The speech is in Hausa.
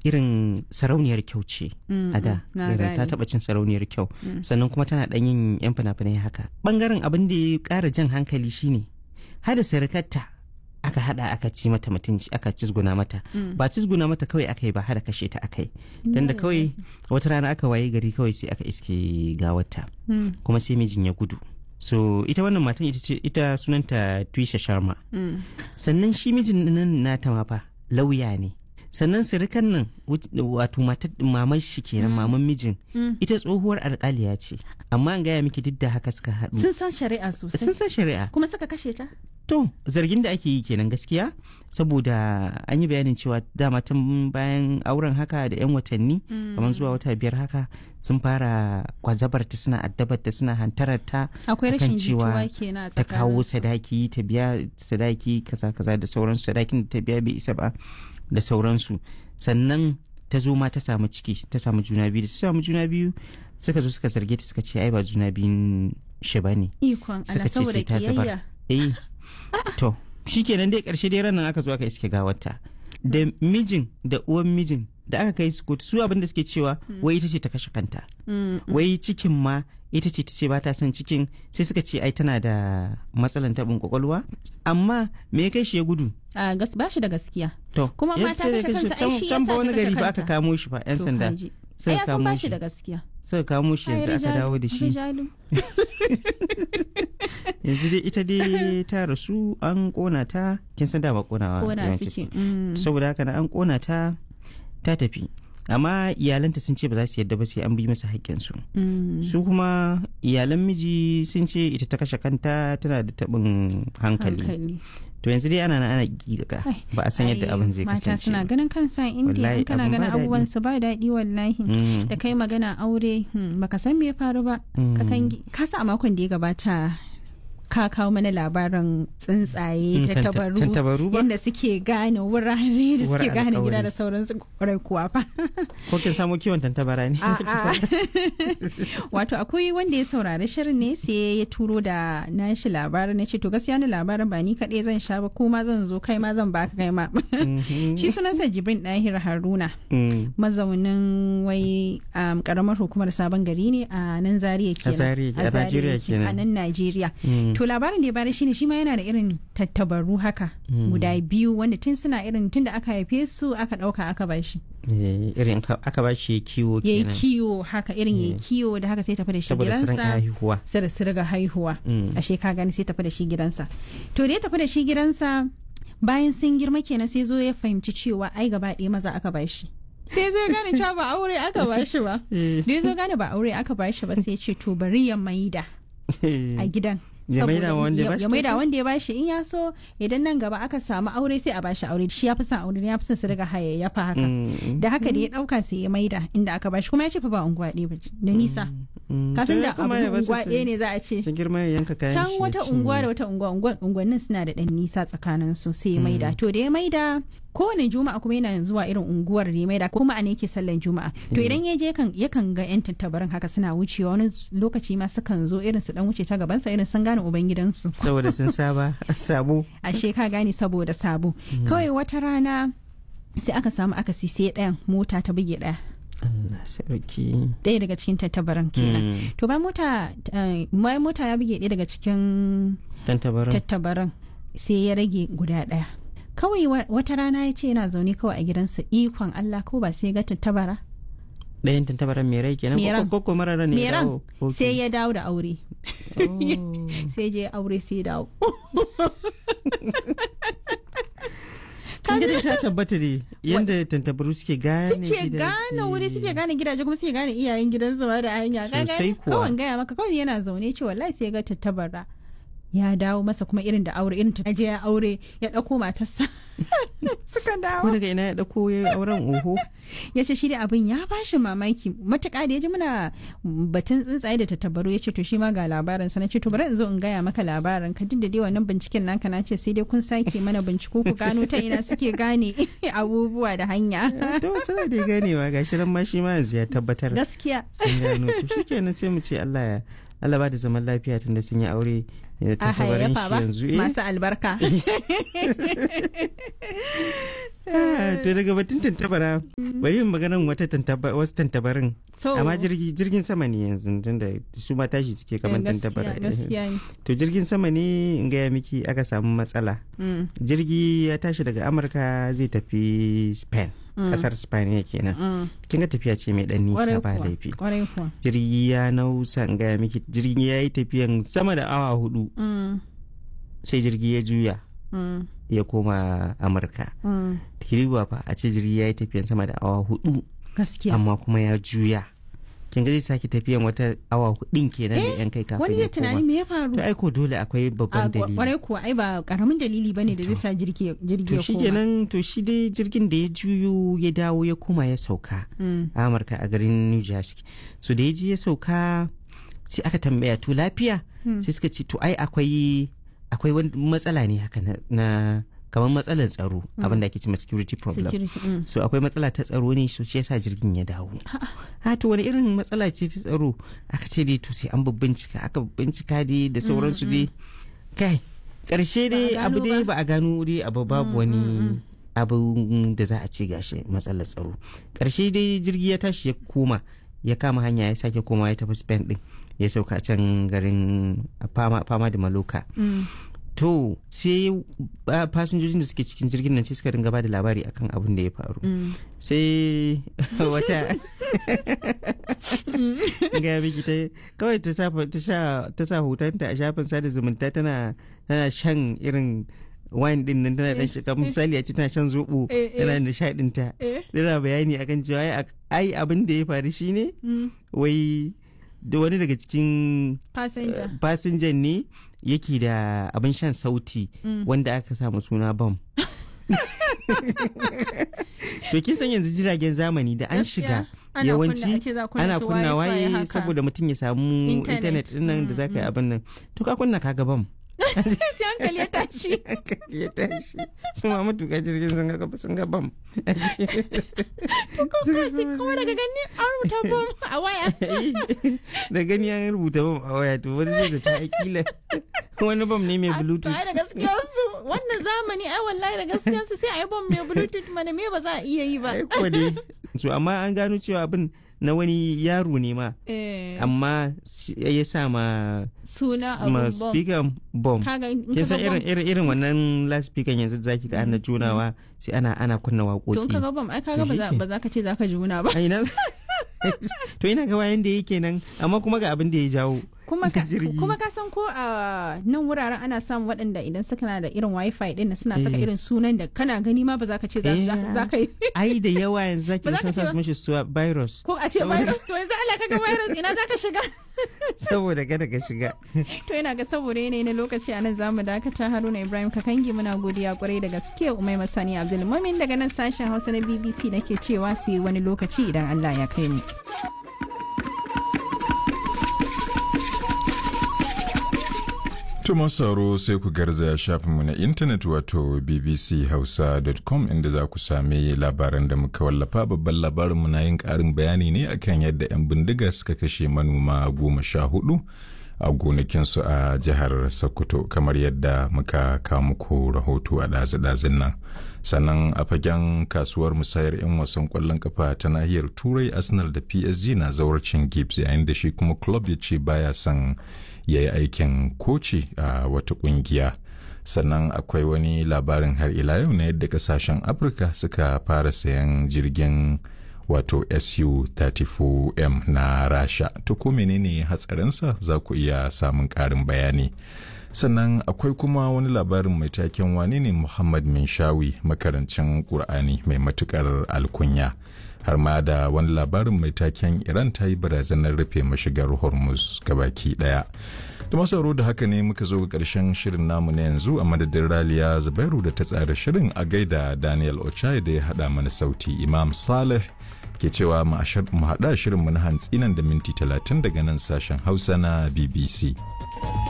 irin sarauniyar kyau ce Mm, a da mm, na irin ta gane. taba cin sarauniyar kyau sannan kuma tana dan yin yan fina-finai haka bangaren abin da ya kara jan hankali shine hada sirikarta aka hada aka ci mata mutunci aka cizguna mata ba cizguna mata kawai aka yi ba hada kashe ta aka yi dan da kawai wata rana aka waye gari kawai sai aka iske gawarta Mm, kuma sai mijin ya gudu so ita wannan matan ita ce ita sunanta Twisha Sharma mm. sannan shi mijin nan nata ma fa lauya ne sannan sirikan nan wut- wato matar maman shi kenan maman mijin Mm. ita tsohuwar alkaliya ce amma an gaya miki duk da haka suka haɗu sun san shari'a sosai sun san shari'a kuma suka kashe ta to zargin da ake yi kenan gaskiya saboda an yi bayanin cewa dama tun bayan auren haka da yan watanni kamar zuwa wata biyar haka sun fara kwazabar ta suna addabar ta suna hantarar ta akwai akan rashin jituwa cewa kenan a ta kawo tsakaninsu. sadaki ta biya sadaki kaza kaza da sauransu sadakin da ta biya bai isa ba da sauransu sannan ta zo ma ta samu ciki ta samu juna biyu da ta samu juna biyu suka zo suka zarge ta suka ce ai ba juna biyun shi ba ne ikon suka Allah ce saboda sai ta zubar kiyayya eh to shikenan dai karshe dai ranar aka zo aka iske gawarta da mijin da uwan mijin da aka kai su kotu su abin da suke cewa wai ita ce ta kashe kanta Mm, wai cikin ma ita ce ta ce ba ta son cikin sai suka ce ai tana da matsalan taɓin kwakwalwa amma me ya kai shi ya gudu a gas ba shi da gaskiya to Kuma ya ma sai ta da kashe kashe- kansa, ai can- shi can yasa ba ta wani kashe gari ba aka kanta. kamo shi fa yan To, sanda kaji. ai suka ya san kamo ba shi shi da gaskiya suka kamo shi yanzu aka dawo da shi yanzu dai ita dai ta rasu an kona ta kin san dama konawa ko da yawanci suke mm. saboda haka na an kona ta ta tafi amma iyalanta sun ce ba za su yadda ba sai an bi masa haƙƙinsu Mm. su kuma iyalan miji sun ce ita ta kashe kanta tana da taɓin hankali hankali to yanzu dai ana nan ana giga Ai, ba a san yadda Ai, abin zai mata kasance suna ba. ganin kansa indiya Wallahi, in kana abin ganin ba abubuwan daɗi. su ba daɗi wallahi Mm. da kai magana aure hmm, baka san me ya faru ba ka Mm. kangi ka sa a makon da ya gabata ka kawo mana labarin tsuntsaye Mm, ta tanta- tabaru tantabaru ba? yadda suke gane wurare da suke Wurin gane gida alƙawari. da sauransu kwarai kuwa fa ko kin samo kiwon tantabara ne A'a. wato akwai wanda ya saurari shirin ne sai ya turo da nashi labarin na ce to gaskiya ni labarin ba ni kaɗai zan sha ba ko ma zan zo kai ma zan baka kai ma Mhm. shi sunansa jibrin ɗahir haruna Mm. mazaunin wai um, karamar hukumar sabon gari ne a nan zaria kenan Zaria, a Zaria Najeriya yake, kenan. a nan najeriya Mm. to labarin da ya bada shine shi ma yana da irin tattabaru haka guda biyu wanda tun suna irin tun da aka haife su aka ɗauka aka bashi Eh, irin ka- aka ba shi kiwo ya yi kenan kiwo haka irin ya yi kiwo da haka sai tafi da shi saboda su rinka gidansa haihuwa sai da su riga haihuwa Mm. ashe ka gani sai tafi da shi gidansa to da ya tafi da shi gidansa bayan sun girma kenan sai zo ya fahimci cewa ai gaba ɗaya maza aka bashi sai zai gane cewa ba aure aka bashi ba Eh. da ya zo gane ba aure aka bashi ba sai ya ce to bari ya maida a gidan Ya maida Saboda- wa wanda ya ya- bashi ya maida kyauta? wanda ya bashi in ya so idan nan gaba aka samu aure sai a bashi aure shi ya fi son aure ya fi son su riga hayayyafa haka Mm. da haka da ya dauka sai ya maida inda aka bashi kuma ya ce fa ba unguwa ɗaya ba da nisa Mm. kasan To da ya kuma abu ya basu unguwa su- ɗaya ne za a ce su girma ya yanka kayan can shi ya wata cinye. unguwa da wata unguwa unguwa- unguwannin suna da ɗan nisa tsakanin su sai ya maida to da ya maida kowane juma'a kuma yana zuwa irin unguwar da ya maida kuma a ne yake sallan juma'a to idan ya je kan yakan ga yan tattabarin haka suna wucewa wani lokaci ma sukan zo irin su dan wuce ta gabansa irin sun gane ubangidansu saboda sun saba sabo ashe ka gane saboda sabo kawai wata rana sai aka samu akasi sai ɗayan mota ta buge ɗaya Allah sarki ɗaya daga cikin tattabaran kenan Mm. to bayan mota eh, bayan mota ya buge ɗaya daga cikin tantabarin tattabaran sai ya rage guda ɗaya kawai wa- wata rana ya ce yana zaune kawai a gidansa ikon Allah ko ba sai ya ga tattabara ɗayan tantabaran mai rai kenan Mai ran. ko ko mara ran ne ya meran dawo Ok. sai ya dawo da aure Oh. sai je aure sai ya dawo kin ga dai ta tabbata ne yanda tantabaru suke gane suke gidaje. gane wuri suke gane gidaje kuma suke gane iyayen gidansu ma da hanya Ka Sosai gane? kuwa. kawai gaya maka kawai yana zaune ce wallahi sai ya ga tattabara ya dawo masa kuma irin da aure irin ta je ya aure ya dauko matarsa suka ko dawo daga ina ya dauko ya yi auren oho ya ce shi da abin ya bashi mamaki matuƙa da ya ji muna batun tsuntsaye da tattabaru ya ce to shi ma ga labarin sa na ce to bari in zo in gaya maka labarin ka duk da dai wannan binciken naka na ce sai dai kun sake mana binciko ku gano ta ina suke gane abubuwa da hanya to suna da ganewa gashi nan ma shi ma yanzu ya tabbatar gaskiya sun gano to shikenan sai mu ce Allah ya Allah ba da zaman lafiya tunda sun yi aure da a tantabarin hayayyafa shi ba yanzu eh masu albarka to daga batun tantabara bari yin maganan wata wasu tantabarin amma jirgin sama ne yanzu tunda su ma tashi suke kamar tantabara to jirgin sama ne in gaya miki aka samu matsala jirgi ya tashi daga amurka zai tafi spain kasar spain ya kenan kin ga tafiya ce mai dan nisa ba laifi jirgi ya nausa in gaya miki jirgi ya yi tafiyan sama da awa hudu sai jirgi ya juya ya koma amurka kiriwa fa a ce jirgi ya yi tafiyan sama da awa hudu gaskiya amma kuma ya juya kin ga zai sake tafiyan wata awa hudun kenan da yan kai kafin wani zai tunani me ya faru to ai ko dole akwai babban dalili kwarai kuwa ai ba karamin dalili bane da zai sa jirgi jirgi ya koma to shikenan to shi dai jirgin da ya juyo ya dawo ya koma ya sauka a amurka a garin new jersey so da ya je ya sauka sai aka tambaya to lafiya sai suka ce to ai akwai akwai wani matsala ne haka na kamar matsalar tsaro abin da ake cewa security problem so akwai matsala ta tsaro ne so shi yasa jirgin ya dawo ha to wani irin matsala ce ta tsaro aka ce dai to sai an bincika aka bincika dai da sauransu dai kai karshe dai abu dai ba a gano dai abu babu wani abu da za a ce gashi matsalar tsaro karshe dai jirgi ya tashi ya koma ya kama hanya ya sake koma ya tafi spain din ya sauka can garin fama da maloka to sai fasinjojin da suke cikin jirgin nan sai suka ringa ba da labari akan abin da ya faru sai wata ga biki ta kawai ta sa hotonta a shafin sada zumunta tana shan irin wine din nan tana dan shiga misali a ce tana shan zobo tana nishadin ta tana bayani akan cewa ai abin da ya faru shine wai da wani daga cikin fasinjan ne yake da abin shan sauti wanda aka samu suna bam to kin san yanzu jiragen zamani da an shiga yawanci ana kunna waye saboda mutum ya samu intanet nan da za ka yi abin nan to ka kunna kaga bam sai hankali ya tashi hankali ya tashi su ma matuƙa jirgin sun ga sun ga bam kuma daga gani an rubuta bam a waya da gani an rubuta bam a waya to wani zai ta akila wani bam ne mai bluetooth da gaskiyar su wannan zamani ai wallahi da gaskiyar su sai a yi bam mai bluetooth mana me ba za a iya yi ba ai ko dai so amma an gano cewa abin na wani yaro ne ma amma ya sa ma suna ma speaker bomb kin san irin irin irin wannan last speaker yanzu zaki ga ana junawa sai ana ana kunna waƙoƙi to kaga bomb ai kaga ba za ka ce za ka juna ba ai to ina ga wayan da yake nan amma kuma ga abin da ya jawo kuma ka, kuma ka san ko a nan wuraren ana samun waɗanda idan suka na da irin wifi din suna saka irin sunan da kana gani ma ba za ka ce za ka yi ai da yawa yanzu zaki san sa mishi su virus ko a ce virus to yanzu Allah kaga virus ina za ka shiga saboda kada ka shiga to ina ga saboda yanayi na lokaci a nan za mu dakata haruna ibrahim kakangi muna godiya kwarai da gaske umai masani abdul mumin daga nan sashen hausa na bbc nake cewa su yi wani lokaci idan allah ya kai mu Tuma sauro sai ku garzaya shafinmu na intanet wato bbchausa.com inda za ku sami labaran da muka wallafa babban labarinmu na yin ƙarin bayani ne akan yadda 'yan bindiga suka kashe manoma goma sha hudu a gonakinsu a jihar Sokoto kamar yadda muka kawo muku rahoto a ɗazu-ɗazun nan. Sannan a fagen kasuwar musayar 'yan wasan ƙwallon kafa ta nahiyar Turai Arsenal da PSG na zawarcin Gibbs yayin da shi kuma club ya ce baya son ya yi aikin koci a wata kungiya sannan akwai wani labarin har ila yau na yadda kasashen afirka suka fara sayan jirgin wato su-34m na rasha to ko menene hatsarinsa za ku iya samun ƙarin bayani sannan akwai kuma wani labarin mai taken wane ne muhammad minshawi makarancin ƙur'ani mai matukar alkunya har ma da wani labarin mai taken iran ta yi barazanar rufe mashigar hormuz gabaki daya da masauro da haka ne muka zo ga karshen shirin namu na yanzu a madadin raliya zubairu da ta tsara shirin a gaida daniel ochai da ya hada mana sauti imam saleh ke cewa mu haɗa shirin mu na hantsi nan da minti talatin daga nan sashen hausa na bbc